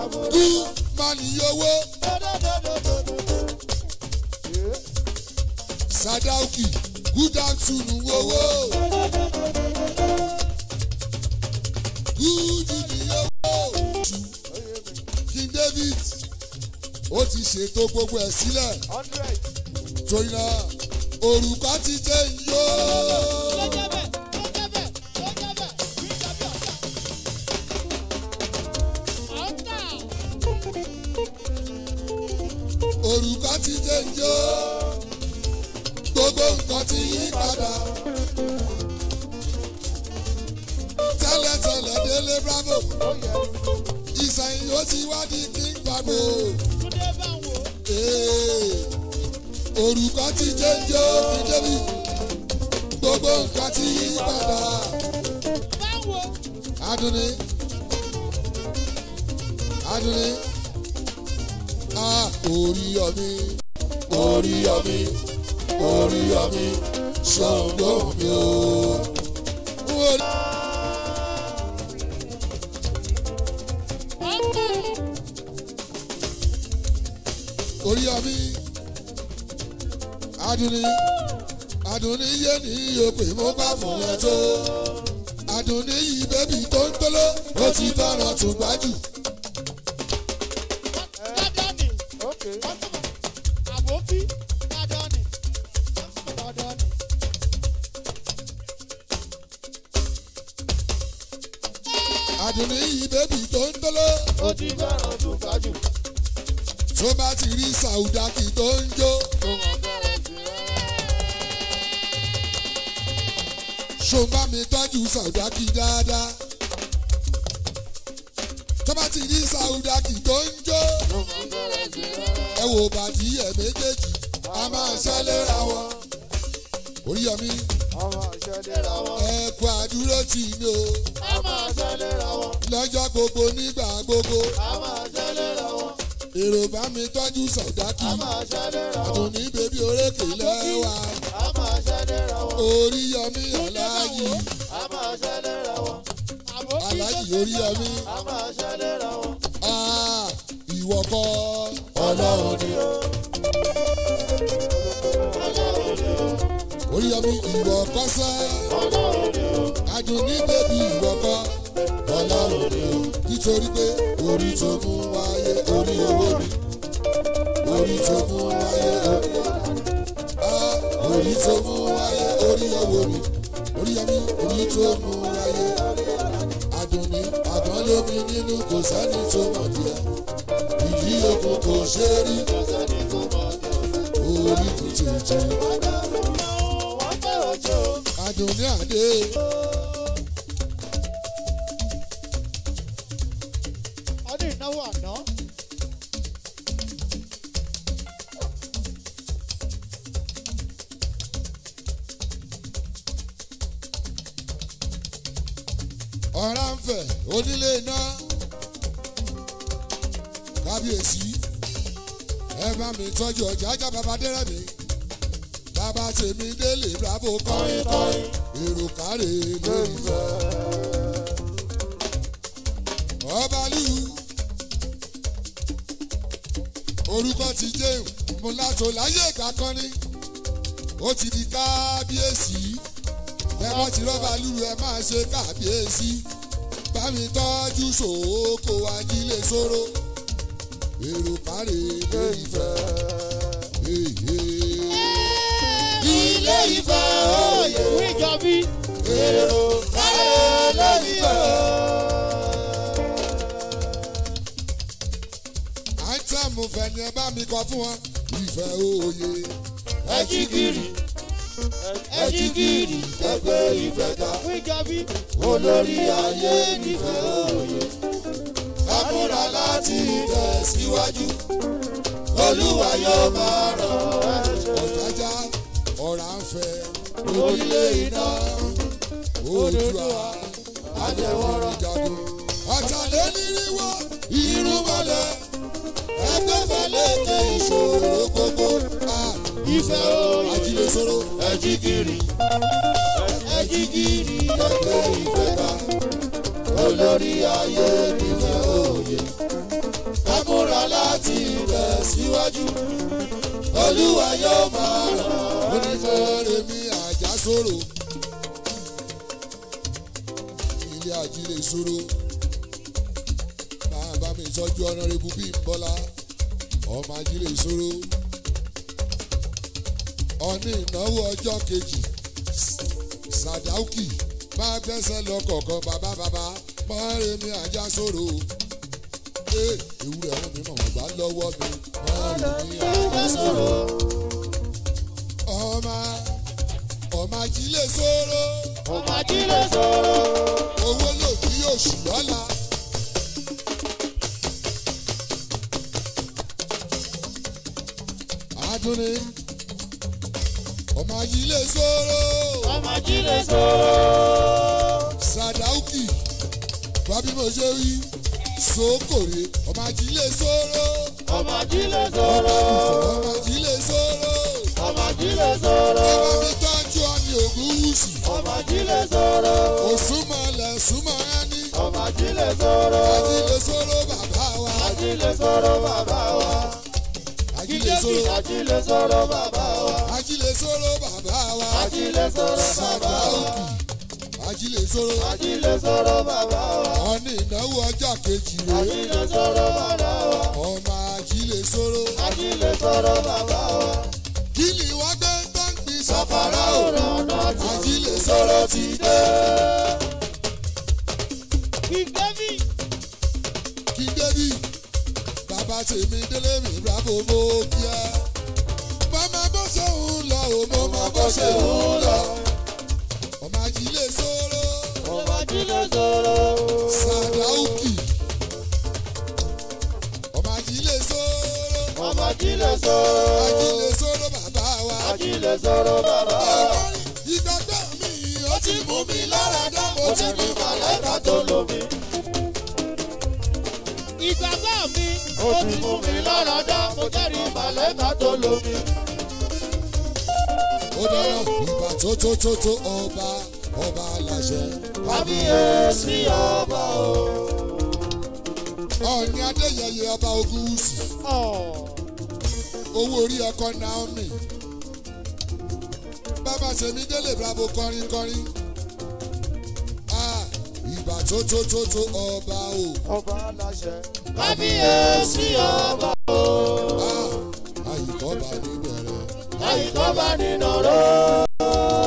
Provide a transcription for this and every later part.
kú má ní owó sadauki good afternoon owó good ní owó king david ó ti ṣètò gbogbo ẹ̀ sílẹ̀ torí náà òrùka ti jẹ́ iyó. òrùka ti jẹ́ iyó. gbogbo nǹkan ti yí padà. tẹ́lẹ̀tẹ́lẹ̀ délé bravo. ìsẹ̀yìn ó ti wá di king bravo. Ee, òrùka ti jẹ́ iyó king david. gbogbo nǹkan ti yí padà. adùnní adùnní ah orí ọmí orí ọmí orí ọmí ṣòǹgó mi o. Orí- orí ọmí adùnní adùnní yé ní òpè mo bá fún ẹ tó adùnní yìí bébì tó ń tóló ó ti fẹ́ràn tó gbájú. adùnní yìí bébì tó ń tóló ó ti fẹ́ràn tó kájú tó bá ti rí sàùdákì tó ń jó tó mọ̀ fẹ́ràn sí rárá. ṣòǹbà mi tọ́jú sàùdákì dáadáa tó bá ti rí sàùdákì tó ń jó tó mọ̀ fẹ́ràn sí rárá. ẹ wò bàdí ẹ̀ méjèèjì a máa ṣẹlẹ́ra wọn oríyọmí ọmọ ìṣẹ̀lẹ̀ra wọn. ẹ kú àdúró tì mí o a máa ṣẹlẹ̀ra wọn. lọ́jọ́ gbogbo nígbà gbogbo a máa ṣẹlẹ̀ra wọn. èrò bá mi tọ́jú sàùdákì a máa ṣẹlẹ̀ra wọn. àdùnní bèbí orékè lẹ́wà a máa ṣẹlẹ̀ra wọn. oríyọmí aláàjì a máa ṣẹlẹ̀ra wọn. aláàjì oríyọmí a máa ṣẹlẹ̀ra wọn. ah ìwọ kọ́ ọlọ́run ni ó. oríyọmí ìwọ kọ́ sẹ́ ọlọ́run ni ó. àdùnní bèbí ìwọ kọ́ ọlọ́run ni o nítorí pé orí tó mú wáyé orí owó mi orí tó mú wáyé orí ah orí tó mú wáyé orí owó mi oríyọmí orí tó mú wáyé àdùnní àgbọn lómi nínú kò sẹ́ni tó mọ̀ díẹ̀ ìdí okùn kò ṣe é rí kò sẹ́ni tó mọ̀ ní ọ̀sẹ̀. orí kò tètè wọ́n fẹ́ ojú. àdùnní àdé ọdún ìnáwó àná. ọ̀rá ń fẹ̀ onílé iná kábíyèsí ẹ bá mi tọ́jú ọjà ajá bàbá dẹ́rẹ́mì bàbá tèmi délé bravo kọrin kọrin èrò kárẹ̀ lórí fẹ́. ọbalú orúkọ ti jẹun mo látò láyé ìgbà kan ní ó ti di kábíyèsí ẹ bá ti rọ́bà lúru ẹ máa ṣe kábíyèsí bá mi tọ́jú sòókò ajílẹ̀ sóró èrò kárẹ̀ lórí fẹ́. ilé ìfẹ́ òye wíjọbí. èrò kárẹ̀ lórí fẹ́. àìtàmù fẹ́ ni ẹ bá mi kọ fún wọn ìfẹ́ òye. ẹ jí gìrì. ẹ jí gìrì. ẹgbẹ́ ìfẹ́ ga wíjọbí. olórí ayé nífẹ̀ẹ́ òye. ká múra láti tẹ̀síwájú olúwa yóò máa ràn ẹ́ ṣe. ọ̀jájá ọ̀rá ń fẹ́ orílẹ̀ iná òdùà adéwọ̀rọ̀ jagun. ọ̀tàlélíríwó irúnmọlẹ̀ ẹgbẹ́fẹ́ lékè ìṣòro gbogbo. ìfẹ́ òye ajílẹ̀ sọ̀rọ̀ ẹ jí gìrì. ẹ jí gìrì. ẹgbẹ́ ìfẹ́ ká olórí ayé nífẹ̀ẹ́ òye. síwájú olúwa yóò máa ràn onífẹ́rẹ́ mi àjà sòrò ilé àjílẹ̀ sòrò máa bá mi tọ́jú ọ̀nàrẹ́bù bíi bọ́lá ọmọ àjílẹ̀ sòrò ọ̀ní ìnáwó ọjọ́ kejì sàdáùkì máa gbẹ́sẹ̀ lọ kọ̀ọ̀kan bàbá bàbá mọ́rẹ́ mi àjà sòrò ee ewúrẹ́ ọ̀hún mi mọ̀ wọ́n gbá lọ́wọ́ mi mọ́rẹ́ mi àjà sòrò ọmọ ọmọ ajílẹ̀ sóró ọmọ ajílẹ̀ sọ̀rọ̀ owó lò bí oṣù lọ́la. adúní ọmọ ajílẹ̀ sóró ọmọ ajílẹ̀ sọ̀rọ̀ sàdáùkì bábí mo ṣe wí sókòrè ọmọ ajílẹ̀ sóró ọmọ ajílẹ̀ ọmọ sọ̀rọ̀ àgùntàn ọmọ ajílẹ̀ sóró ọmọ ajílẹ̀ sọ̀rọ̀ ọmọ mi tọ́jú ọ̀nì ògùn wùsì ọmọ ajílẹ̀ sọ̀rọ̀ òsùnmọ̀lẹ̀ súnmọ̀ ẹni. ọmọ ajílẹ̀ sọ̀rọ̀ ajílẹ̀ sọ̀rọ̀ bàbá wa ajílẹ̀ sọ̀rọ̀ bàbá wa ajílẹ̀ ìjẹ́bi sọ̀rọ̀ ajílẹ̀ sọ̀rọ̀ bàbá wa ajílẹ̀ sọ̀rọ̀ bàbá wa ajílẹ̀ sọ̀rọ̀ bàbá sàdá wa òkì ajílẹ̀ sọ̀rọ̀ ajílẹ̀ sọ̀rọ̀ bàbá wa ọ̀ní ìnáwó ọjọ́ kejì rẹ̀ ajílẹ̀ sọ̀rọ̀ bàbá wa ọmọ ajílẹ̀ sọ̀rọ̀ ajílẹ̀ sọ̀rọ̀ bàbá wa kí ni wọ́n gbé tó ń gbin sàfàrà sàfàrà o ọ̀rọ̀ ọ̀nà tí ajílẹ̀ sọ̀rọ̀ ti dé ìjẹ́bi kí débì bàbá tèmi délé mi bravo mo kí ẹ màmá bó ṣe ń lọ o mo máa bó ṣe ń lọ ọmọ ajílẹ̀ sọ̀rọ̀. ọmọ ajílẹ̀ sọ̀rọ̀ Sàdáùkì ọmọ ajílẹ̀ sóró ọmọ ajílẹ̀ sọ̀rọ̀ ajílẹ̀ sóró bàbá wa. ajílẹ̀ sọ̀rọ̀ bàbá wa. Ọkọrin ìgbàgbọ́ mi ó ti mú mi lára dá mo ó ti ti ní ní màlẹ́kà màlẹ́kà tó tó lò. lómi. ìgbàgbọ́ mi ó ti mú mi lára dá mo jẹ́rìí màlẹ́kà tó lómi. Ó dára ìgbà tó tó tó tó ọba ọba aláṣẹ. kábíyèsí ọba o. Ọ̀ọ̀ni Adéyẹyẹ ọba Ògúnwùsì owó orí ọkọ Naomi. Bàbá Tèmi Délé Bravo kọrin kọrin. Ah, Ìgbà tó tó tó tó ọba o. ọba aláṣẹ. kábíyèsí ọba o. Ah, Àyíkọ́ba níbẹ̀rẹ̀. láyìíkọ́ bá nínú ró.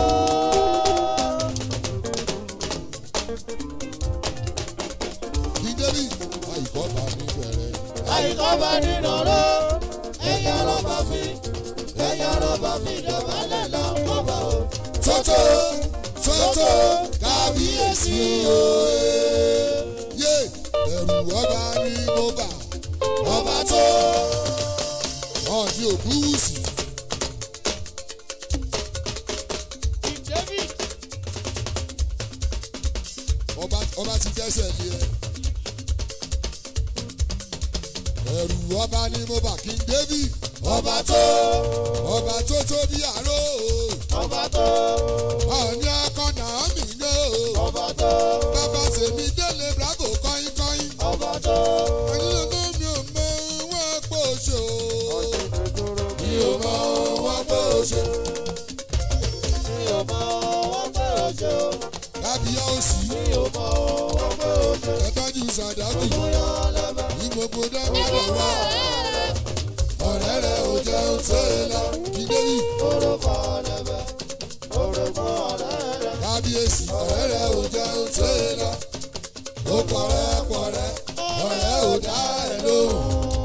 Bídébì àyíkọ́ba níbẹ̀rẹ̀. láyìíkọ́ bá nínú ró. ẹ̀yà rọ́bà fi ẹ̀yà rọ́bà fi dọ̀bálẹ̀ lọ́wọ́ bá o. Tótó tótó kábíyèsí òye. Yé ẹ̀rù ọba ní mo bà. Ọba tó ọ̀ọ́ni ògúnwùsì. David Ọba ọba ti dẹ́sẹ̀ lé ẹ. Ẹ̀rù ọba ní mo bà King David. Ọba tó ọba tó tó bí àrò. ọba tó Ọ̀ọ́ni ọkọ Naomi ń gbé o. ọba tó Bàbá Tèmi Délé Bravo kọ́yìn kọ́yìn. ọba tó. Àyìnlá mi ò mọ wọn pò ṣe o. mi ò mọ wọn pé o ṣe. mi ò mọ wọn pé o ṣe o. Kábíyá òsì mi ò mọ wọn pé o ṣe. ẹ̀tọ́jú Sàdákì bóyá lẹ́bẹ̀. ní gbogbo dábìlẹ̀ wá. Ọ̀rẹ́ rẹ̀ ò jẹun tó e lọ. Kìdébì orúkọ lẹ́bẹ̀. orúkọ ọ̀rẹ́ rẹ̀. kábíyèsí ọ̀rẹ́ rẹ̀ ò jẹun tó e lọ. Ó pọ̀rẹ́ pọ̀rẹ́ ọ̀rẹ́ ò dá ẹ̀ lóhùn.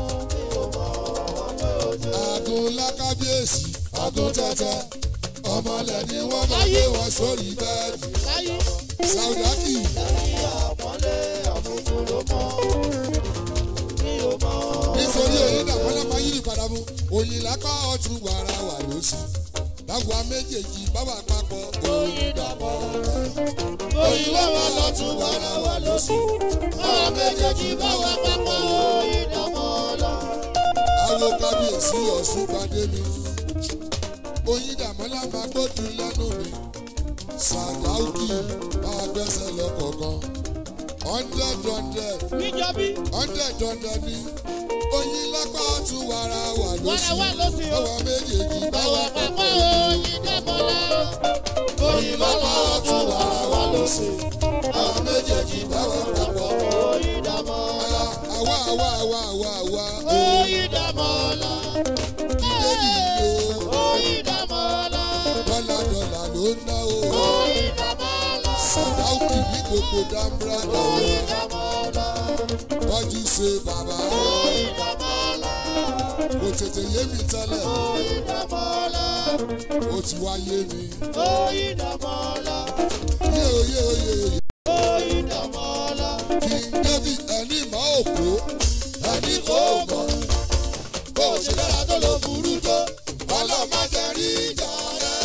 Àgùn ńlá kábíyèsí àgùn tẹ́tẹ́. Ọmọlẹ̀ ni wọ́n máa gbé wọn sórí bẹ́ẹ̀dì. láyé Sàdákì lẹ́yìn àpọ́nlé àbùkù ló mọ́. mi ò mọ nítorí òyìn dàpọ̀ lápá yìí padà mú òyìn lápá ọ̀tún wàrà wà lósì báwa méjèèjì báwa papọ̀ òyìn dàpọ̀. oyin lọ́wọ́ lọ́tún wàrà wà lọ́sí. báwa méjèèjì báwa papọ̀ oyin dàmọ́ lọ. àwọn kábíyèsí ọ̀ṣun pàdé mi òyìn dàmọ́ lá máa gbójú lẹ́nu mi sàdáùkì máa gbẹ́sẹ̀ lọ kọ̀ọ̀kan hundred hundred níjọ́bí hundred hundred ni oyin lápá tún wàrà wà wàrà wà lóṣù lóṣù o. ọwọ́ méjèèjì bá báwa wà pápá papọ̀. oyin dẹ́mọ̀lá. oyin lápá ọ̀tún wàrà wà lóṣù. àwọn méjèèjì bá wà papọ̀. oyin dẹ́mọ̀lá. àwa àwa àwa àwa àwa oyin dẹ́mọ̀lá. débi ìlú oyin dẹ́mọ̀lá. dọ́là dọ́là ló ń ná o. oyin dẹ́mọ̀lá. sàdáùkì ní gbogbo dáńbúrà oyin lọ́wọ́ dẹ́mọ̀lá. tọ́jú ṣe bàbá oyin dẹ́mọ̀lá. kò tètè yé mi tẹ́lẹ̀ oyin dẹ́mọ̀lá. ó ti wá yé mi. oyin dẹ́mọ̀lá. yé o yé o yé o yé oyin dẹ́mọ̀lá. King David ẹni mọ́ òkú ẹni kò mọ̀ bó o ṣe dára tó ló burú tó ọlọ́mọ jẹ rí ìjà rẹ̀.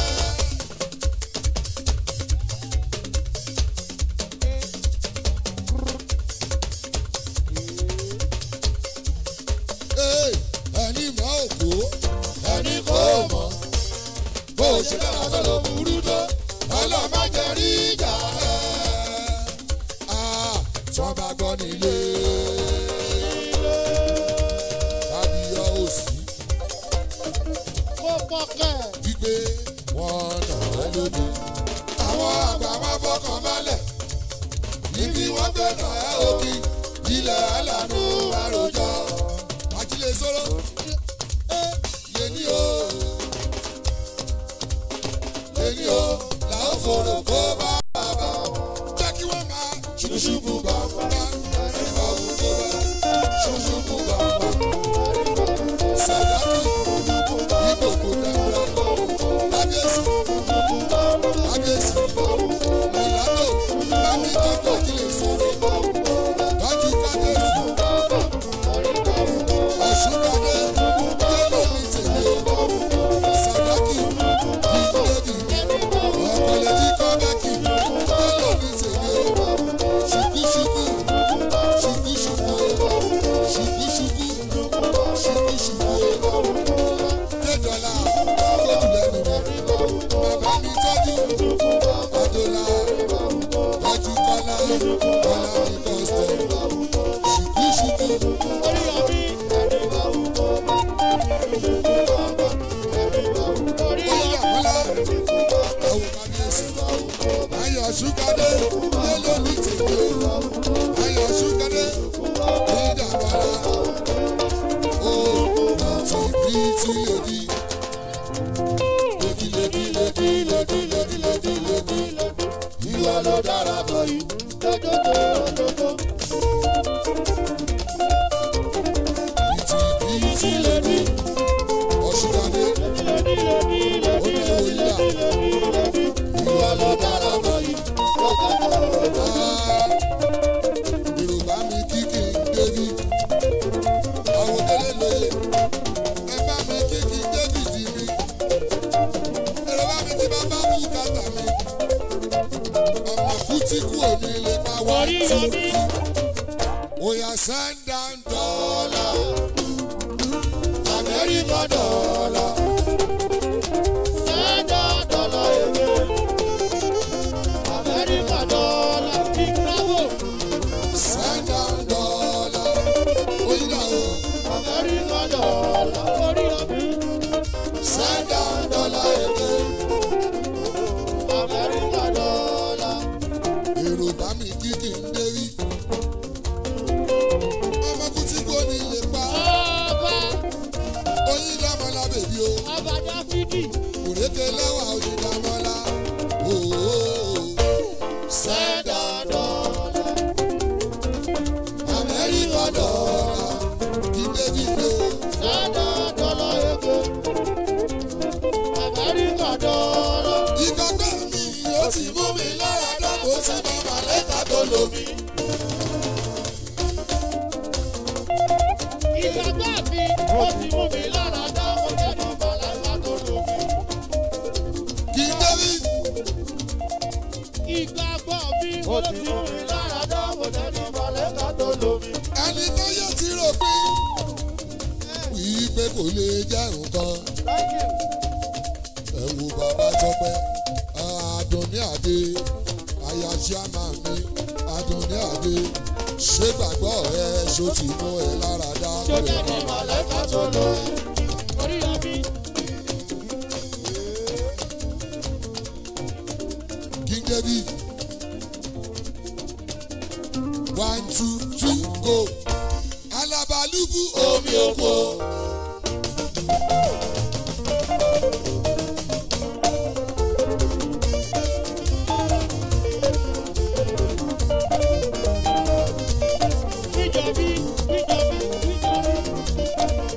Ee, ẹni mọ́ òkú ẹni kò mọ̀ bó o ṣe dára tó ló burú tó ọlọ́mọ jẹ rí ìjà rẹ̀. Ah, tí wọ́n bá gbọ́ nílé. Abiyọ̀ òsì kó pọ̀kẹ́. gbígbé wọn nà á lóde. Àwọn àgbà máa fọkàn balẹ̀. Ibi wọ́n gbé nà á òkì. Ilẹ̀ alànà àròjọ. Àjílẹ̀ sọ́rọ́. Yéní o. Yéní o. Làó fòrò kó bá bàbá. Jẹ́ kí wọ́n máa ṣùkúṣùkú bàbá. Ẹ̀rọ òkú bá. Ṣùkúṣùkú bàbá. Sàdákì. Ìgbòkò dáńdá. Kábíyèsí. Kábíyèsí. Mọ̀látò. Bámi tọ́jú àjílẹ̀ sọ́rọ́. Tọ́jú kábíyèsí. Ọ̀ṣunbadé. Yẹ́lò ní tèmi o. Sàdákì. Ìgbòdì. Ọ̀pọ̀lẹ́jì kọ́bẹ́kì. Yẹ́lò ní tèmi o. Ṣùkúṣùkú. Ṣùkúṣùkú. Ṣùkúṣùkú. Ṣùkúṣùkú. Dédọ̀là. Kóòtù lẹ́nu rẹ̀. Bàbá mi tọ́jú. Adọ́là. Tọ́jú Kọ́lá. Kọ́lá ní kọ́sítọ̀. Ṣùkúṣùkú. orí ọbí. orí Bóyá Kọ́lá. Àwọn kábíyèsí. Ayọ̀ ṣúgádé. Yẹ́lò ní tèmi o. Ayọ̀ ṣúgádé. Ìdàgbàlá. Ó ti bí tí òdì. Lèdí lèdí lèdí lèdí lèdí lèdí lèdí. Ìwà ló dára bọ̀ yìí. dododododo. Ìtì bí tí lèdí. Ọ̀ṣunadé. lẹ́bí lẹ́bí Ó ní òyìnbá. Ìwà ló dára bọ̀ yìí. Ah, Yorùbá mi kíkì débi. Àwọn délé lóye. Ẹ bá mi kíkì débi dì mí. Yorùbá mi ti bá bá mú kàtà mi. Ọmọ kútíkù òní lè pa wá Orí ọbí. Oya send down dollar. Amẹ́ríkà dollar. Sẹ́dá dọ́là èwe. Amẹ́ríkà dọ́là Chicago. Send down dollar. Oyinla o. Amẹ́ríkà dọ́là orí ọbí. Send down dollar èké. Amẹ́ríkà dọ́là. Yorùbá mi kíkì ń dérí. Ọmọ kútíkù òní lè pa. Ọba Oyinlamọ́lá bèbí o. Ọba Dáfídì. Òrékè lẹ́wà Oyinlamọ́lá. Ooo. Send down dọ́là. Amẹ́ríkà dọ́là. Kí débi gbé o. Sẹ́dá dọ́là èwe. Amẹ́ríkà dọ́là. Ìgbàgbọ́ mi ó ti mú mi lára dá. Mo ti mọ màlẹ́kà tó lómi. Ìgbàgbọ́ mi ó ti mú mi lára dá. Mo jẹ́ ní Màláìka tó lómi. Kí débi. Ìgbàgbọ́ mi ó ti mú mi lára dá. Mo jẹ́ ní Màláìka tó lómi. Ẹni tó yẹ ti rò pé. Wí pé kò lè jẹ́ nǹkan. Thank you. ẹ wo bàbá tọpẹ Adùnní Adé aya chairman mi Adùnní Adé ṣé gbàgbọ́ ẹ ṣó ti mú ẹ lára dá Tó jẹ́ ní mọ̀lẹ́kà tó lò. Orí ọbí. King David. One, two, three, go. Alabalubu omi oko. Ìjọbí, ìjọbí, ìjọbí.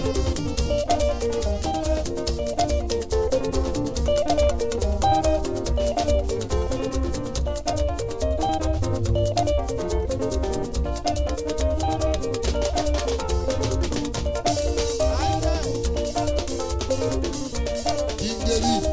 King David.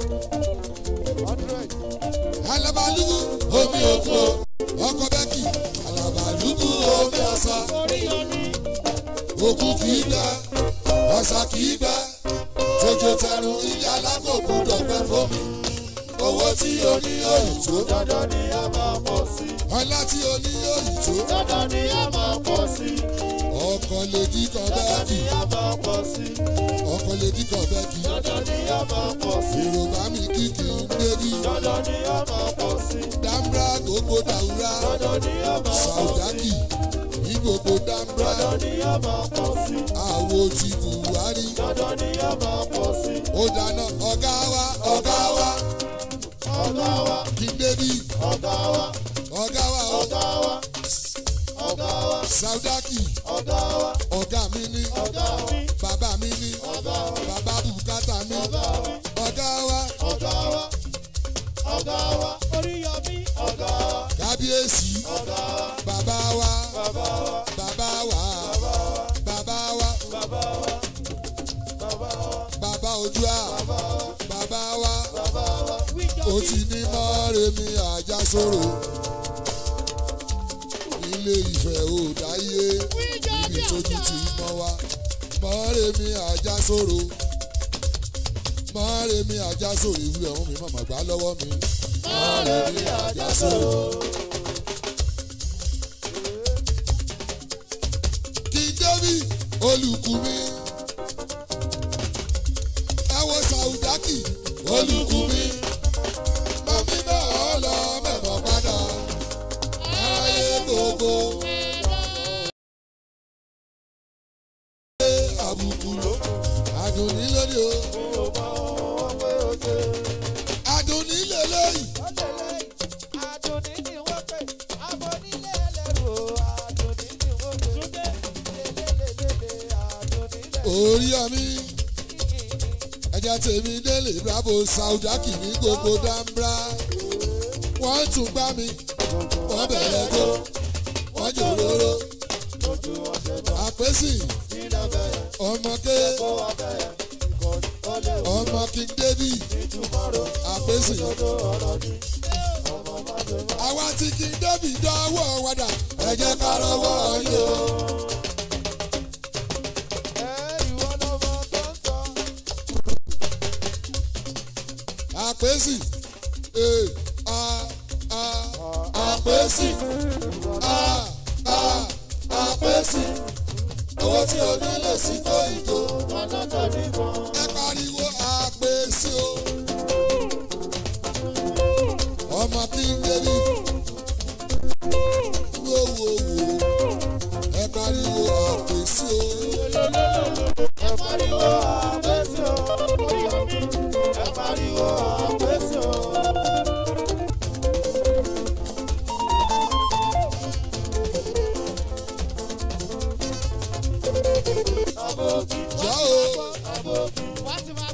Alabalubu omi oko. Ọkọ Bẹ́kì. Alabalubu omi ọ̀sà. Orí ọbí. Òkú kì í gbẹ. Ọ̀sà kì í gbẹ. Tójó tẹrun ilé alákòókò dọ̀gbẹ́ fómi. Owó tí o ní òyìn tó. Dandan ni a máa pọ̀ sí. Ọlá tí o ní òyìn tó. Dandan ni a máa pọ̀ sí. Ọkọ̀ lè díkọ̀ Dandan Bẹ́kì. ni a máa pọ̀ sí. Ọkọ̀ lè díkọ̀ Bẹ́kì. Dandan ni a máa pọ̀ sí. Yorùbá mi kìkì ń débi. Dandan ni a máa pọ̀ sí. Dambra gbogbo dàwúrà. Dandan ni a máa pọ̀ sí. Sàùdákì ní gbogbo Dambra. Dandan ni a máa pọ̀ sí. Àwo ti Buhari. Dandan ni a máa pọ̀ sí. Ó dáná ọ̀gá wa ọ̀gá wa. Ọ̀gá wa, King David ọ̀gá wa, ọ̀gá wa ọ̀. ọ̀gá wa, ọ̀gá wa, Sàùdákì ọ̀gá wa, ọ̀gá mi ní. ọ̀gá mi, Bàbá mi ní. ọ̀gá wa, Bàbá bùkátà mi. ọ̀gá mi, Ọ̀gá wa ọ̀gá wa, ọ̀gá wa, Oríyọmí, ọ̀gá wa, kábíyèsí. ọ̀gá wa, Bàbá wa bàbá wa, bàbá wa bàbá wa bàbá wa, bàbá wa, bàbá ojú à bàbá wa. bàbá wa, ó ti ní mọ́rẹ́mi àjàsóró ilé ìfẹ́ ò dáyé ibi tójú ti mọ́ wa mọ́rẹ́mi àjàsóró mọ́rẹ́mí àjàsóró ìwúrẹ́ ọ̀hún mi mọ̀mọ́ gbá lọ́wọ́ mi mọ́rẹ́mí àjàsóró. kí david olùkùnmi ẹ wo sàùdákì olùkùnmi mọ̀mí náà lọ mẹ́mọ́ padà ayé gbogbo. àbùkù àdùnní lónìí o àdùnní lélẹ́yìí orí ọmí ẹja tèmi délé bravo saudaki ní gbogbo dambra wọ́n tún gbá mi wọ́n bẹ̀rẹ̀ gbó wọ́n jòróró àpèsì ọmọké ọmọ king david àpèsì àwa tí king david dánwò wádà ẹ jẹ́ ká rọwọ́ yìí o. àpèsì ee a a àpèsì a a àpèsì owó tí o ní lè sí tó ìjó ẹ pariwo àpèsì o ọmọ king david wo wo wo ẹ pariwo àpèsì o. jọ́ o.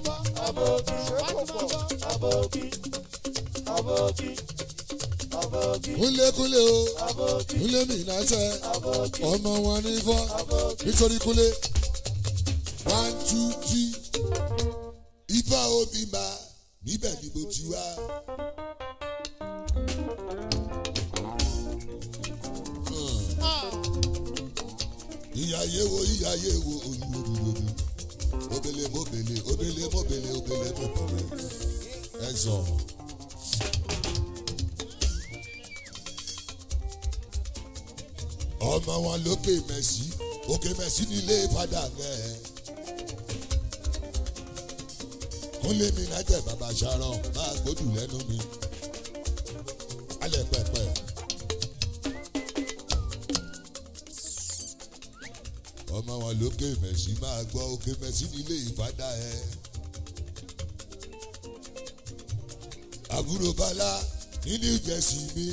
kúnlékúnlé o kúnlé mi náṣẹ ọmọ wọn ní fọ nítorí kúnlé one two three ifá òbí ma níbẹ̀ ni mo ti wá. ìyáyé wo ìyáyé wo olúwolúwolú obele mobele obele mobele obele mobele ẹ zọ. ọmọ wọn lókè mẹ́sì òkè mẹ́sì nílé padà gẹ̀. kúnlé mi náà jẹ́ bàbá sharon máa gbódù lẹ́nu mi. alẹ́ pẹ̀pẹ̀. ọmọ wọn lókè mẹ́sì máa gbọ́ òkè mẹ́sì nílé ìpadà ẹ̀. àbúrò bala ní new jersey mi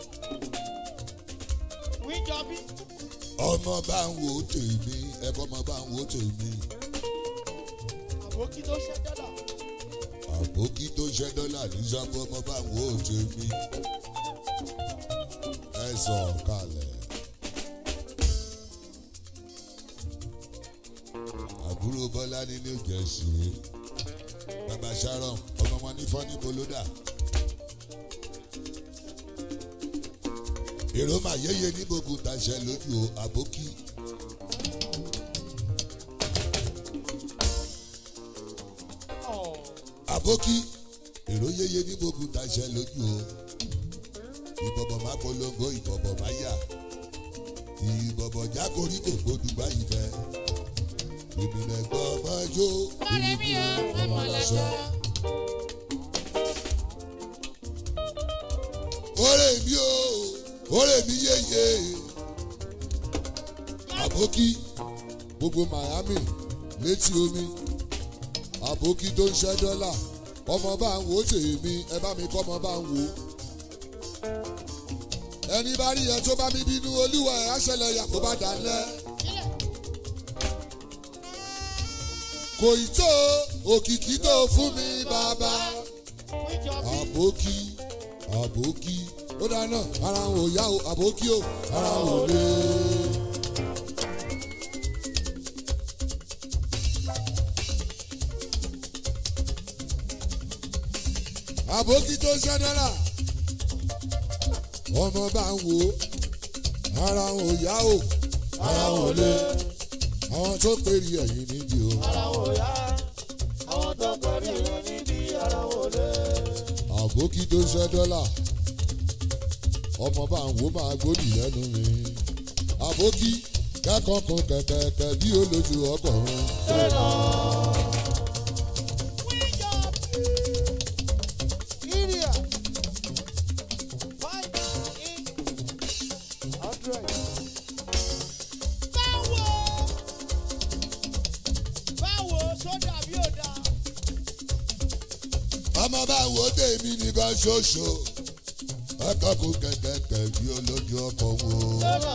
wíjọbí ọmọ bá ń wo tèmi ẹ̀kọ́ ọmọ bá ń wo tèmi àbókí tó ṣe dọ́là àbókí tó ṣẹ́ dọ́là ní sábọ́ ọmọ bá ń wo tèmi ẹ sọ kalẹ̀. àbúrò bọ́lá ní new jersey bàbá sharon ọmọ wọn ní fọ́nì bolódà. èrò mà yéye ní gbogbo tàṣẹ lójú o, àbókí. ọ̀ àbókí èrò yéye ní gbogbo tàṣẹ lójú o. ìbọ̀bọ̀ má polongo ìbọ̀bọ̀ má yà. ìbọ̀bọ̀ jágorí kò gbódù báyìí fẹ́. ìbílẹ̀ gbọ́ ọmọ jó. Ọ̀rẹ́ mi o, ọmọ lọ́sọ̀. ọ̀rẹ́ mi o ọ̀rẹ́ mi yéye. àbókí gbogbo miami létí omi àbókí tó ń ṣẹ́ dọ́là ọmọ bá ń wò ó tèmi ẹ bá mi kọ́ ọmọ bá ń wò ó. ẹni bá rí yẹn tó bá mi bínú olúwa ẹ̀ àṣẹlẹ̀ yà kó bá dalẹ̀. kò ì tó òkìkí tó fún mi bàbá wíjọbí àbókí àbókí ó dáná ara wọn ò yá o àbókí o ara wọn ò lé. àbókí tó ṣẹ́ dọ́là ọmọ bá ń wò ó ara wọn ò yá o ara wọn ò lé. àwọn tó pèrè ẹ̀yìn níbi o. ara wò yá àwọn tó kọrí wọn níbi ara wò lé. àbókí tó ṣẹ́ dọ́là ọmọ bá ń wò máa gbódì lẹ́nu mi àbókí kẹ́kọ̀ọ́ kan kẹ̀kẹ́kẹ́ bí olójú ọkọ̀run wíjọbí iria five in hundred. báwo báwo sódà bí ò dáa. ọmọ bá ń wò tèmi nìkan ṣoṣo kẹ́kọ̀ọ́ kan kẹ̀kẹ́kẹ́ bí olójú ọkọ̀run lọ́nà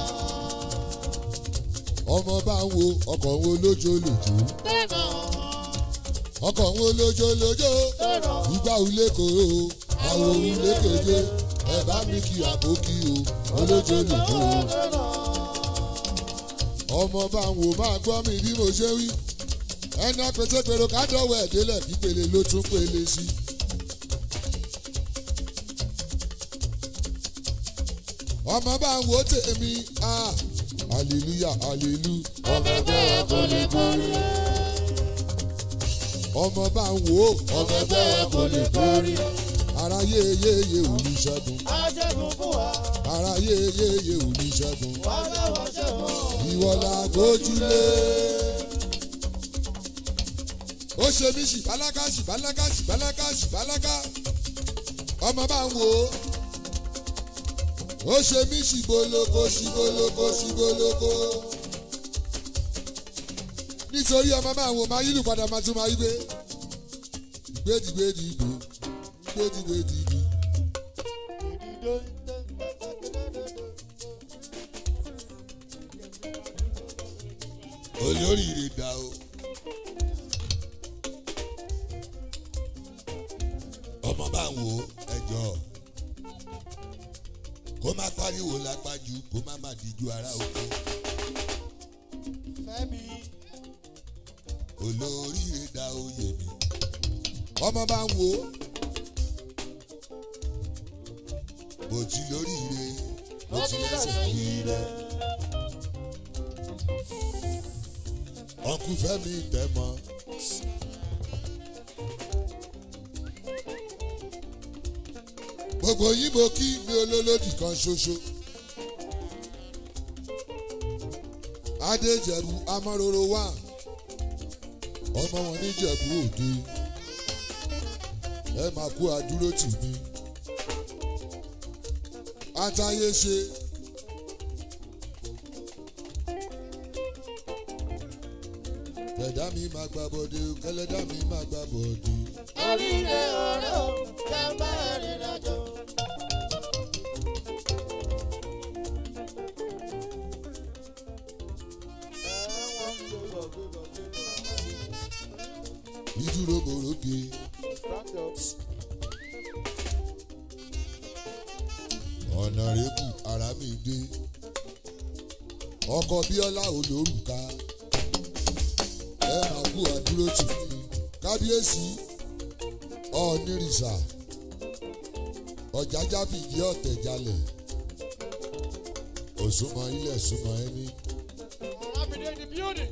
ọmọ bá ń wo ọkọ̀run olójó lòjó lọ́nà ọkọ̀run olójó lòjó lọ́nà. ìgbà ulé kòró àwọn ulé keje ẹ bá mi kí àbókí o olójó lòjó. ọmọ bá ń wò máa gbọ́ mi bí mo ṣe wí ẹni apètèpèrò ká dọ̀wọ́ ẹ̀ délẹ̀ pípele ló tún pele sí. ọmọ bá ń wò tèmi ah hallelujah hallelujah ọmọ bẹ́ẹ̀ kò lè borí. ọmọ bá ń wò ọmọ bẹ́ẹ̀ kò lè borí. ara yéyéyé olùṣègùn aṣẹ́gun fún wa ara yéyéyé olùṣègùn wá mẹ́wàá ṣẹ́gun. ìwọ la gbójúlé. ó ṣe mí ṣìbáláká ṣìbáláká ṣìbáláká ṣìbáláká ọmọ bá ń wò ó. ó ṣe mí ṣìboloko ṣìboloko ṣìboloko. nítorí ọmọ bá ń wò máa yílù padà máa tún máa yí gbé. gbédìgbédìgbò gbédìgbédìgbò. olóríire dá o. ọmọ bá ń wo ẹjọ́ kó má pariwo lápájú kó má má díjú ara oko Fẹ́mi olóríire dá oyè mi. ọmọ bá ń wo mo ti lóríire mo ti lẹ́sẹ̀ yíire. ọkùn fẹ́mi tẹ̀mọ́. gbogbo yín mo kí mi olólòdì kan ṣoṣo. adéjẹ̀bù amáròrò wà ọmọ wọn níjẹ̀bù òde ẹ máa kú àdúró tì mí àtàyè ṣe. kẹ̀dá mi máa gba bọ́dé o kẹlẹ́dá mi máa gba bọ́dé. oríire ọ̀rẹ́ o jẹ́ bá ẹ̀rìn àjò. ìdúró mòróge ọ̀nà rẹ́bù ara mi dé ọkọ̀ bíọ́lá olórùka ẹ máa kú àdúró tì mí kábíyèsí ọ̀nìrìsà ọ̀jájá fìdí ọ̀tẹ̀ jalẹ̀ òsùnmọ̀ ilẹ̀ súnmọ̀ ẹni. Arábìnrin in the building.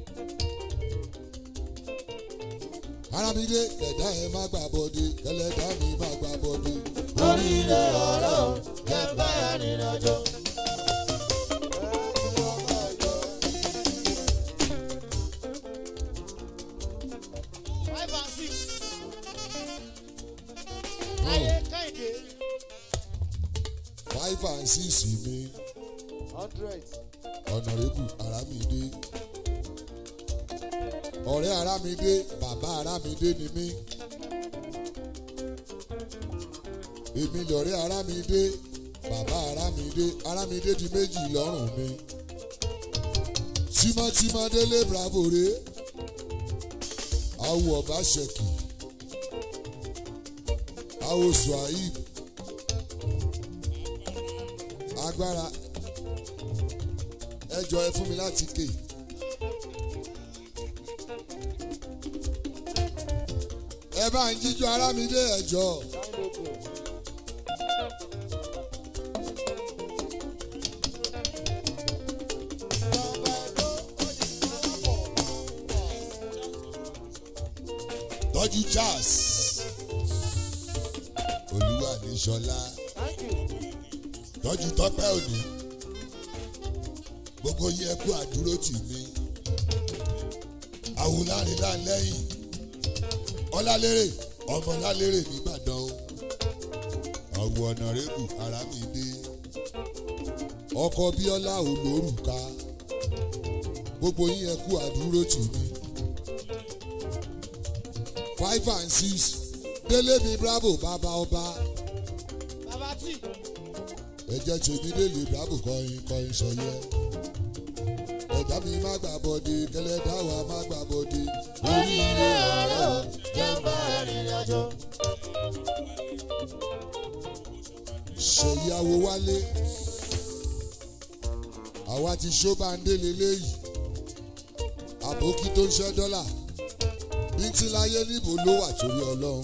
arábídé kẹ̀dá ẹ má gbà bọ́dé kẹlẹ́dá mi má gbà bọ́dé. oríire ọ̀rẹ́ o jẹ́ bá ẹ̀rìn àjò. five and six. Ayé Kẹ́hìndé. five and six mi hundred. ọ̀nàrẹ́bù arámidé ọ̀rẹ́ arámidé bàbá arámidé ni mí èmi lọ̀rẹ́ arámidé bàbá arámidé arámidé di méjì lọ́rùn mi tímọ́tímọ́ délé bravo rè awo ọba ṣèkì awo suhaib agbára ẹjọ ẹ fún mi láti ké. ẹ bá ń jíjọ ara mi dé ẹjọ. tọ́jú charles olúwa ní sọlá tọ́jú tọ́pẹ́ òní gbogbo yẹ kú àdúró tì mí àwòlárìnlá lẹ́yìn ọlálérè ọmọlálérè nìbàdàn o àwọ̀ ọ̀nàrẹ́bù arámidé ọkọ̀ bíọ́lá olórùka gbogbo yẹ kú àdúró tì mí five and six délé mi bravo bàbá ọba Bàbá tí. ẹ̀jẹ̀ tèmi délé bravo kọrin kọrin sọyẹ ẹ̀dá mi má gbà bọ́dé kẹlẹ́dá wa má gbà bọ́dé. oríire ọ̀rẹ́ o jẹ́ bá ẹ̀rìn àjò. ṣèyàwó wálé àwa ti ṣó báńdé leléyìí àbókí tó ń ṣẹ́ dọ́là bí tí láyé níbo ló wà torí ọlọ́run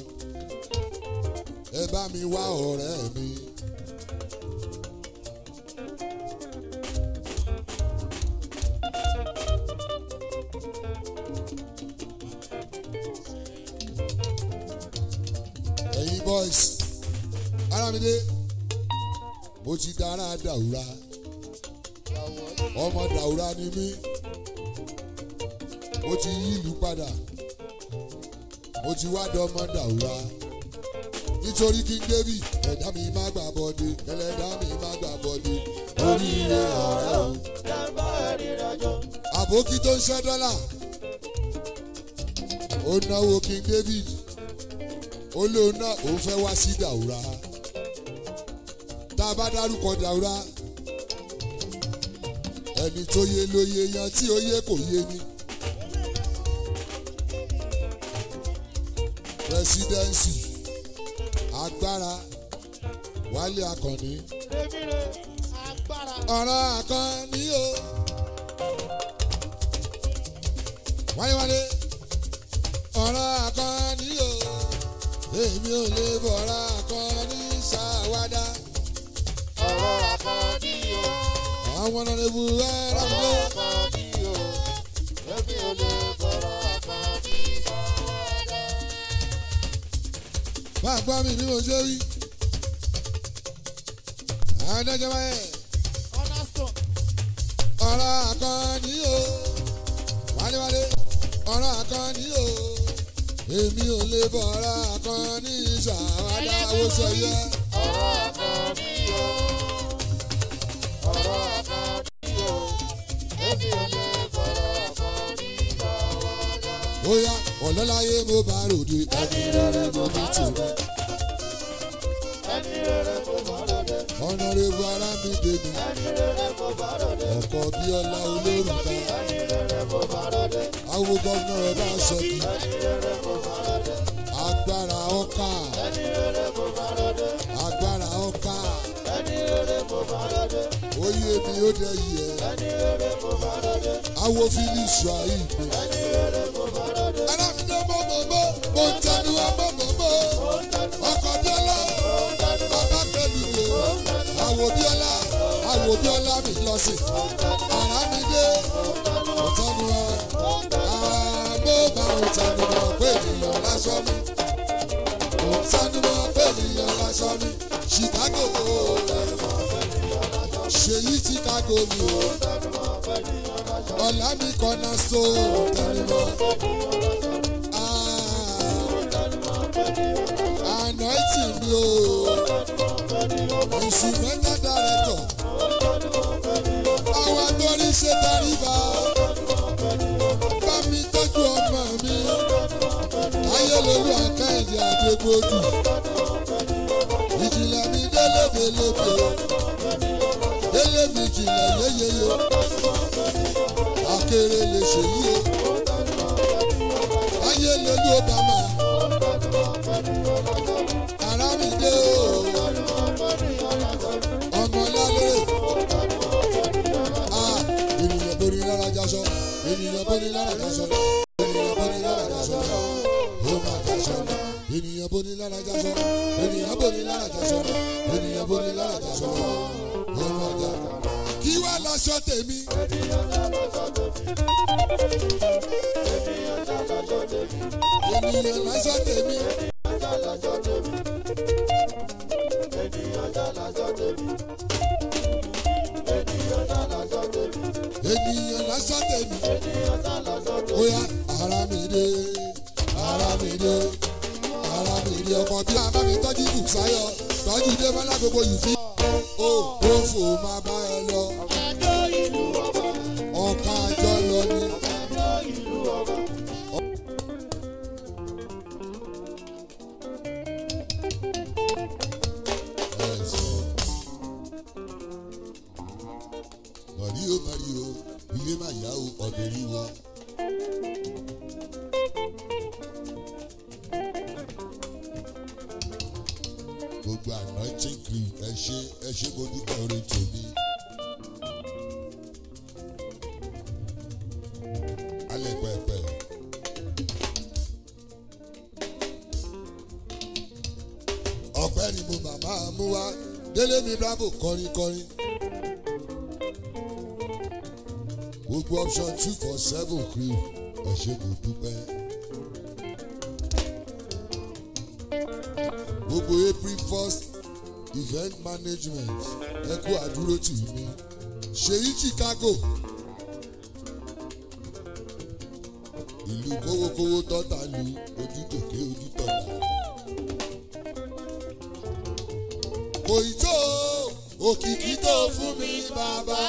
ẹ bá mi wá ọ̀rẹ́ mi. ẹ̀yin boys arámidé mo ti dára dàwúrà ọmọ dàwúrà ni mí mo ti yí ìlú padà mo ti wá dọ́mọ dàwúrà nítorí king david ẹ̀dá mi má gbà bọ́dé ẹlẹ́dá mi má gbà bọ́dé oríire ọ̀rẹ́ o jẹ́ bá ẹ̀rìn àjò. àbókí tó ń ṣẹ́ dọ́là ó náwó king david ó lóun náà òun fẹ́ wá sí dàwúrà tá a bá dárúkọ dàwúrà ẹni tó yé ló yé yan tí ó yé kò yé ni. presidency agbára wálé akànnì Rèmire agbára. ọ̀rọ̀ akànnì o. wáyé wálé ọ̀rọ̀ akànnì o. èmi ò lè bọ̀rọ̀ akànnì ṣàwádà. ọ̀rọ̀ àkàndí o. àwọn ọ̀nà ìbú ẹ̀rọ mi ọ̀rọ̀ lé. àkàndí o. èmi ò lè fọ̀rọ̀ àkàndí sọ̀rọ̀. máa gbọ́ mi bí mo ṣe rí. adájọ́ báyẹ̀ cornerstone. ọ̀rọ̀ àkànní o wálewálé ọ̀rọ̀ àkànní o èmi ò lè bọ̀ ọ̀rọ̀ àkànní ṣàwádà ó sọ yẹ. ọ̀rọ̀ kan ní o ọ̀rọ̀ kan ní o èmi ò lè fọ̀rọ̀ kan ní ìdáwọ́dá. ó yá ọ̀lọ́láyé mo bá ròde ẹni rere mo ní tèmi ẹni rere mo bá lóde ọ̀nà rebu ara mi dèmi ẹni rere mo bá lóde ọkọ̀ bíọ́lá olórùka ẹni rere mo bá lóde àwọn gómìnà ọba ṣọ́kì ẹni rere mo bá lóde agbára ọkà ẹni rere mo bá lóde agbára ọkà ẹni rere mo bá lóde oyè mi ó dẹ yẹ ẹni rere mo bá lóde awo fílíṣù àìgbé. ẹni rere mo bá lóde alámídé mọ́mọ́mọ́ mo ń tẹnu wa mọ́mọ́mọ́ ọkọ̀ bíọ́lá bàbá pẹ̀lú wo àwò bíọ́lá àwò bíọ́lá mi lọ sí alámídé mo tẹnu wa àmọ́ bá mo tẹnu wa pé ènìyàn lásán mi mo tẹnu wa pé ènìyàn lásán mi chicago ṣèyí chicago mi o ọ̀là mi kọ́nà so tẹnu wa. anointing mi o instrumental director àwọn torí ṣe tàríba bá mi tọ́jú ọmọ mi ayélujára àkáǹdì àdégbòdù ìjìnlẹ̀ mi délédélébé délé mi jìnlẹ̀ yéyéyé akéré lè ṣèyí o ayélujára obama arámidé o ọmọ lálẹ́ a ènìyàn borí lára jaṣọ ènìyàn borí lára jaṣọ ènìyàn borí lára jaṣọ ó máa jaṣọ ènìyàn borí lára jaṣọ ènìyàn borí lára jaṣọ ènìyàn borí lára jaṣọ ó máa jaṣọ. kí wàá lọ́sọ tèmi. ènìyàn lọ́sọ tèmi. ènìyàn lásán tèmi. Oya ara mi dé, ara mi dé, ara mi dé. Ọmọ bí a bá mi tọ́jú kù sáyọ, tọ́jú dé mọ́lá gbogbo yìí fi. O ò fò máa bá ẹ lọ, Ọ̀gájọ́ ìlú ọba, ọ̀ka àjọ lọ ni. ọ̀gájọ́ ìlú ọba. Mọ̀rí o mọ̀rí o, ilé máa yá o, ọ̀dẹ̀ rí wọn. Gbogbo anointing cream ẹ ṣe ẹ ṣe mo dúpẹ́ orin tòní. Alẹ́ pẹ̀pẹ̀. Ọ̀pẹ́ ni mo màmá mú wá, délé mi bravo kọrin kọrin. gbogbo option two for seven crew ẹ ṣe kò dúpẹ́. gbogbo april first event management ẹ kú àdúró tì mí ṣèyí chicago ìlú kówókówó tọ́ta lu ojú tòkè ojú tọ̀dà. kò ì tó òkìkí tó fún mi bàbá.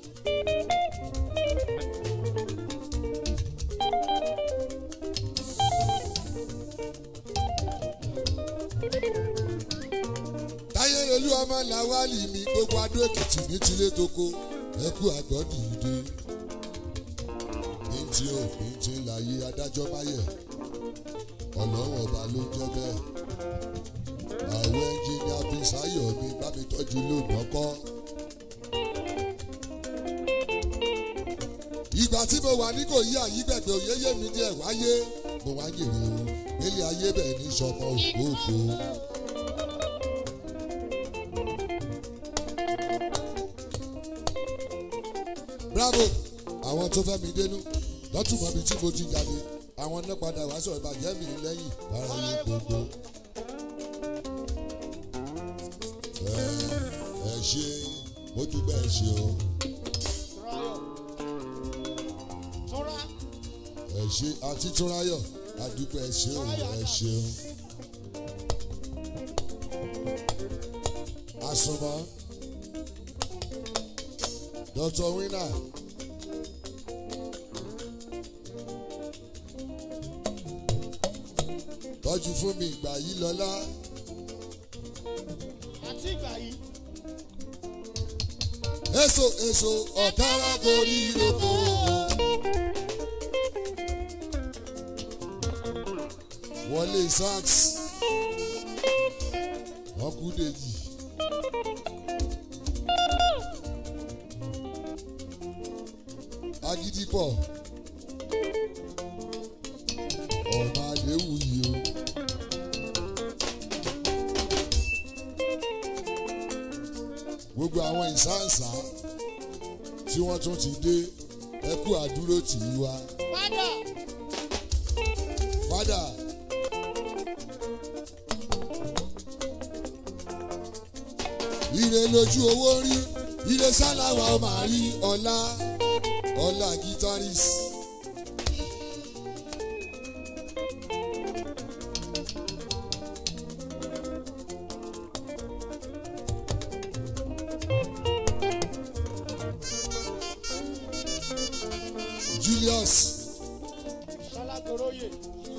táyé lolú ọmọ làwálì mi gbogbo adó èkìtì ní tilé toko ẹkú àgbọ̀ dìde bíntì ò bíntì láyé adájọ́ báyẹ̀ ọlọ́run ọba ló ń jẹ́ bẹ́ẹ̀ àwọn ẹnjìnìá bísáyọ̀ mi bá mi tọ́jú lónà kọ́. ìgbà tí mo wà ní kò yí àyígbẹ̀gbẹ̀ òyeyè mi díẹ̀ wáyé mo wá jèrè o nílé ayé bẹ́ẹ̀ ní sọmọ ògbóògbó. bravo àwọn tó fẹ́ mi dénú lọ́tùmọ̀ bíi tí mo ti jáde àwọn náà padà wá sọ̀rọ̀ ìbàjẹ́ mi lẹ́yìn bára yín gbogbo. ẹ ẹ ṣe mo dúpẹ́ ẹ ṣe o ẹ ṣe àti túnráyọ̀ adúpẹ́ ẹ ṣeun ẹ ṣeun. àsùnmọ́ dr winner tọ́jú fún mi ìgbà yìí lọ́lá àti ìgbà yìí. èso èso ọ̀kára gorí ìrókò. wọlé sax ọkùdèjì. agídípọ̀ ọ̀nà àdéhùn yìí o. gbogbo àwọn ìsáǹsá tí wọ́n tún ti dé ẹkú àdúró tì í wá. padà fádà ire lójú owó rí ire sáláwà ó máa rí ọlá ọlá guitarist. Julius ṣalágoróyè.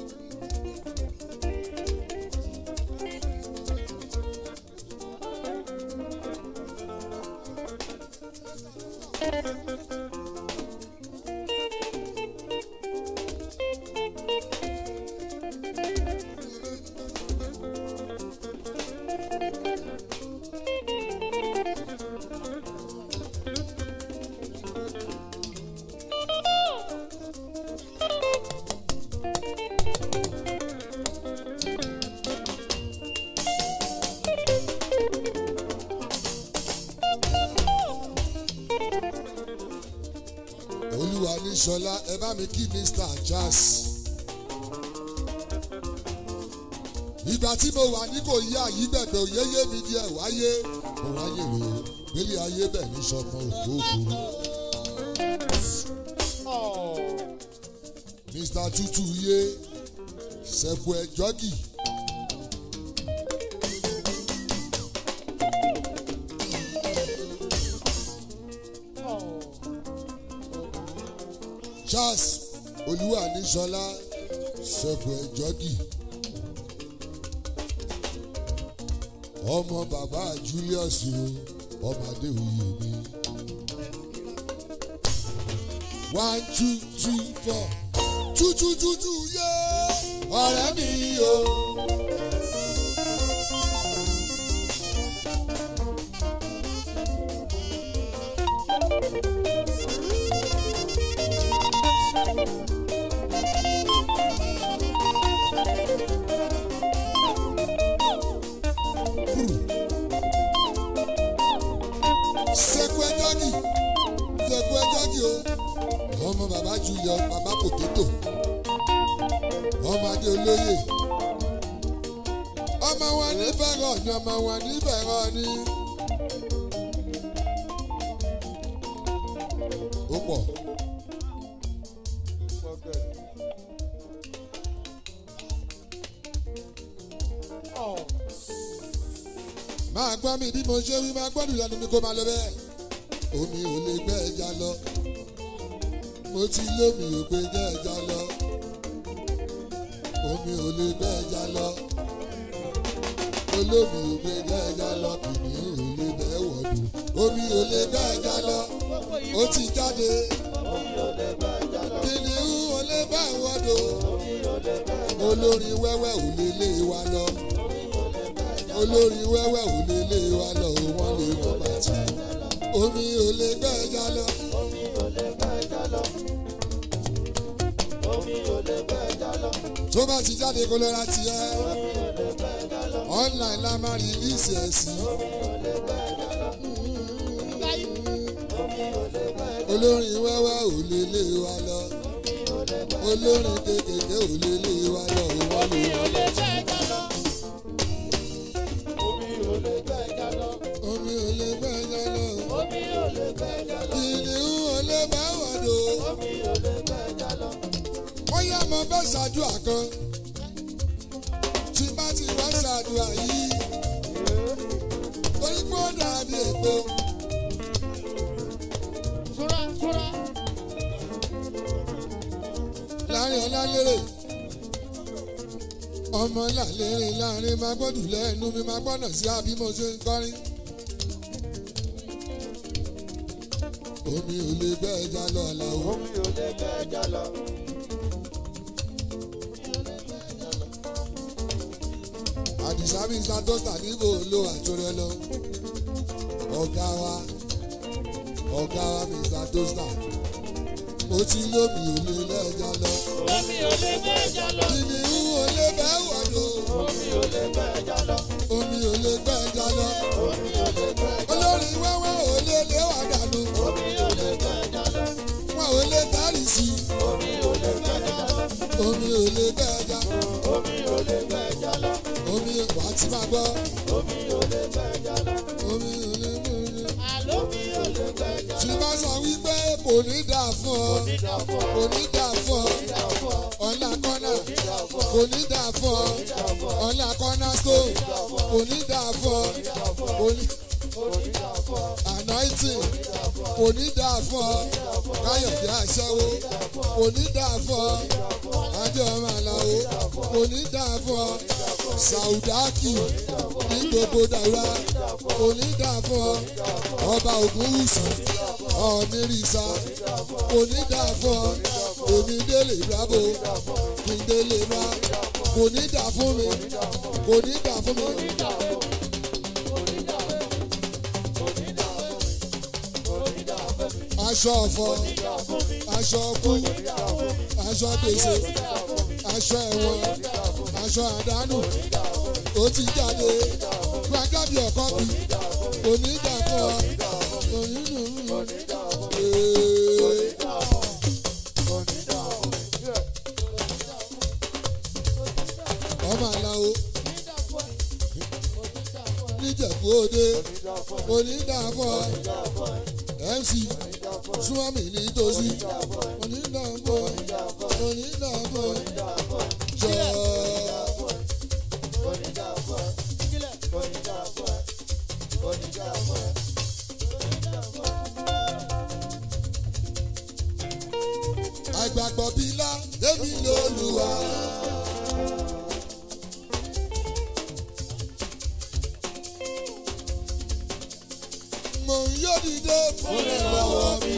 olúwa ní sọlá ẹ bá mi kí mr jazz. ìgbà tí mo wà ní kò yí àyígbẹ̀gbẹ̀ òyeyé mi díẹ̀ wáyé mo wáyé rè é gbélé ayé bẹ̀ ní sọpọ̀ òkòòkò. mr tutu yé sẹ̀kù ẹ̀ jọ́gì. charles olúwa ní sọlá sẹ̀kù ẹ̀ jọ́gì. ọmọ bàbá julius o ọmọ adéwòye mi. one two three four two two two two yé ọ̀rẹ́ mi o. sẹ́kù ẹjọ́gì sẹ́kù ẹjọ́gì o ọmọ bàbá julius bàbá potato ọmọ adé olóyè ọmọ wọn ní fẹ́ràn ni ọmọ wọn ní fẹ́ràn ni. ó pọ̀ máa gbọ́ mi bí mo ṣe wí máa gbọ́dọ̀ lẹ́nu mi kó máa lọ bẹ́ẹ̀ omi ò lè gbẹ́ ẹja lọ mo ti lómi ò gbé gbẹ́ ẹja lọ omi ò lè gbẹ́ ẹja lọ olómi ò gbé gbẹ́ ẹja lọ kìnìún ò lè bẹ́ wọ̀dù omi ò lè gbẹ́ ẹja lọ ó ti jáde kìnìún ò lè bẹ́ wọ̀dù olórin wẹ́wẹ́ ò lè lé wa lọ olórin wẹ́wẹ́ ò lè lé wa lọ wọ́n lè wọ́n bá ti omi ò lè gbẹ́ ẹja lọ. tó bá ti jáde kó lọ́ra tiẹ̀ online la máa rí ìsì ẹ̀sìn. olórin wẹ́wẹ́ ò lè lé wa lọ olórin kékèké ò lè lé wa lọ wọ́n lè wọ́n bá ti. omi ò lè gbẹ́ ẹja lọ. kìnìún ò lè bá wọ̀dọ̀. bóyá mo bẹ́ ṣàdúrà kan tí bá ti wá ṣàdúrà yìí torí pé ó dàbí èpo Súra súra. láàrin ọlálérè ọmọ làlérè láàrin máa gbọ́dù lẹ́nu mi máa gbọ́nà sí àbí mo ṣe ń kọrin. omi ò lè bẹ́ ẹja lọ àlàó. Omi ò lè bẹ́ ẹja lọ. àdìsá mi ta dọ́tà níbo lo àtúrẹ́ lọ. ọ̀gá wa ọ̀gá wa mi ta dọ́tà mo ti lómi ò lè lẹ́ja lọ. Omi ò lè bẹ́ ẹja lọ. kìnìún ò lè bẹ́ wọ̀dọ̀ Omi ò lè bẹ́ ẹja lọ. omi ò lè bẹ́ ẹja lọ. Omi ò lè bẹ́ ẹja lọ. olórí wẹ́wẹ́ ò lè lé wà dànù Omi ò lè bẹ́ ẹja lọ. wọn ò lè tárì sí i. Omi ò lè bẹ́ ẹja lọ. omi ò lè bẹ́ ẹja Omi ò lè bẹ́ ẹja lọ. omi wà á ti máa gbọ́ Omi ò lè bẹ́ ẹja lọ. omi ò lè mú mi. Àlọ́ mi ò lè bẹ́ ẹja tí lọ. bá sọ wípé kò ní dà fún ọ Onídàáfọ̀. kò ní dà fún ọ Onídàáfọ̀. ọ̀la kọ́nà Onídàáfọ̀. kò ní dà fún ọ ọ̀la kọ́nà stone kò ní dà fún ọ kò ní Onídàáfọ̀. anointing kò ní dà fún ọ káyọ̀dé àṣẹwó kò ní dà fún ọ adé ọmọ àlàó kò ní dà fún ọ sàùdákì ní gbogbo dàrá kò ní dà fún ọ ọba ògúnwùsì ọ̀nìrìsà kò ní dà fún ọ èmi délé bravo kí n délé má kò ní dà fún mi kò ní dà fún mi. aṣọ ọ̀fọ̀ aṣọ ọkú aṣọ gbèsè aṣọ ẹ̀wọ̀n aṣọ àdánù ó ti jáde gbàgbàbí ọkọ bí onídàáfọ onínú ọmọ àlàó níjẹ̀bú òde onídàáfọ mc súnmọ́mì nítòsí onídàáfọ onídàáfọ jọ. àgbàgbọ́ bílá èmi lòlùwà. mo ń yóò dìde fún ìrànwọ́ mi.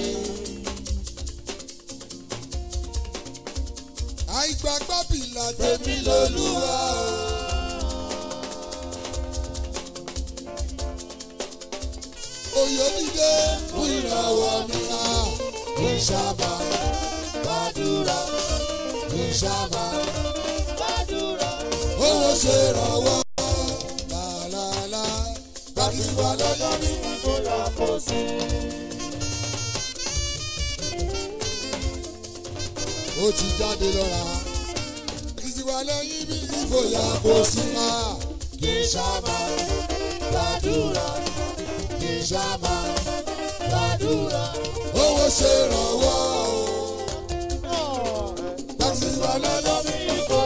àìgbàgbọ́ bílá tèmi lòlùwà. Oyè dìde fún ìrànwọ́ mi. Kì í sábà gbàdúrà. Kì í sábà Gbàdúrà. owó ṣe rànwọ́. Làlàlà gbàdí wà lọ́yọ́ mi. Bóyá kò sí. Ó ti jáde lọ́ra. Ìsìwà lẹ́yìn bí ìfòyà kò sí. Kì í sábà gbàdúrà. Kì í sábà gbàdúrà. Owó ṣe rànwọ́. Gbàdí wà lọ́yọ́ mi. Kò